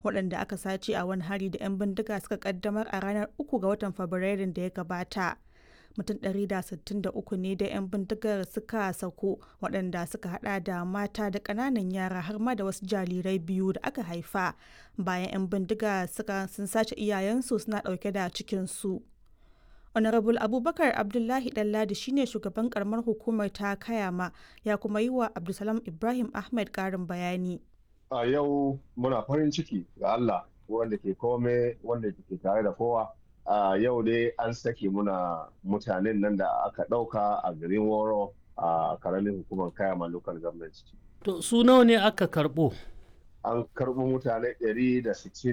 waɗanda aka sace a wani hari da 'yan bindiga suka kaddamar a ranar 3 ga watan Fabrairun da ya gabata. Mutum 163 ne da 'yan bindigar suka sako waɗanda suka hada da mata da ƙananan yara har ma da wasu jarirai biyu da aka haifa bayan 'yan bindiga suka sun sace iyayensu suna ɗauke da cikinsu. honorable abubakar abdullahi ɗanladi shine shugaban karamar hukumar ta kayama ya kuma yi wa abdulsalam ibrahim ahmed ƙarin bayani a yau muna farin ciki ga allah wanda ke kome wanda ke tare da kowa a yau dai an sake muna mutanen nan da aka ɗauka a garin woro a karamin hukumar kayama local government to su nawa ne aka karɓo an karɓo mutane 160